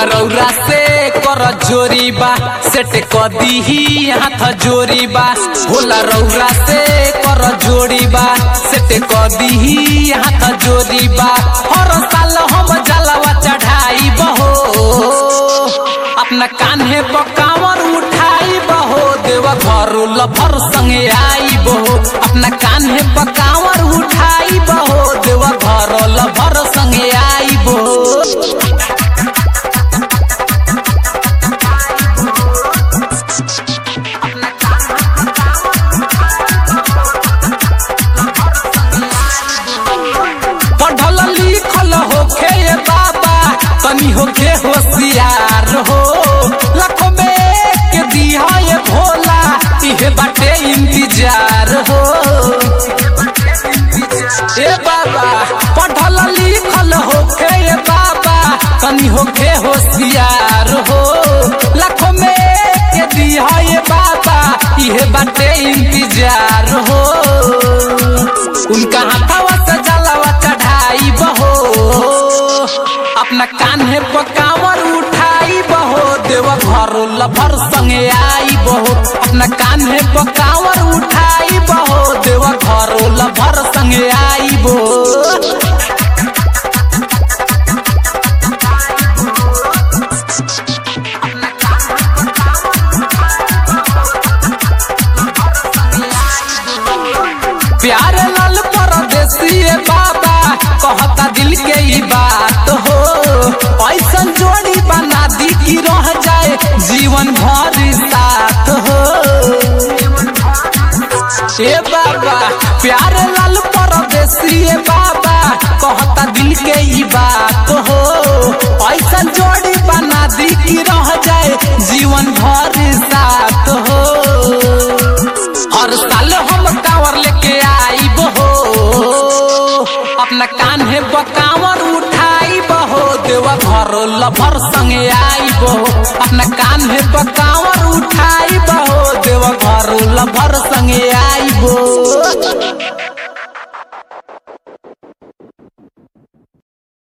होला रौरा से कर जोरी बा सेट क दीही हाथ जोरी बा होला रौरा से कर जोरी बा सेट क दीही हाथ जोरी बा हर साल हम जलवा चढ़ाई बहो अपना कान्हे पकावर उठाई बहो देव घर लभर संगे आई बहो अपना कान्हे पकावर उठाई बहो देव घर लभर संगे आई बहो पढ़ल लिखल होखे ये बाबा तनी होखे होशियार हो लाखों में एक दिया ये भोला इहे बाटे इंतजार हो ए बाबा पढ़ल लिखल होखे ये बाबा तनी होखे होशियार हो लाखों में एक दिया ये बाबा इहे बाटे इंतजार हो उनका हाथवा से जलावा चढ़ाई बहो अपना कान्हे पकावर उठाई बहो देव घर लभर संगे आई बहो अपना कान्हे पकावर उठाई बहो देव घर लभर संगे आई बहो प्यार लाल परदेसी बाबा कहता दिल के ई बात हो ऐसन जोड़ी बना दी कि रह जाए जीवन भर साथ हो ए बाबा प्यार लाल परदेसी बाबा कहता दिल के ई बात हो ऐसन जोड़ी बना दी कि रह जाए जीवन भर साथ हो हर साल हम कांवर लेके आई बहो अपना कान्हे बकावर उठाई बहो देवा घर लभर संगे आई बहो अपना कान्हे बकावर उठाई बहो देवा घर लभर संगे आई बहो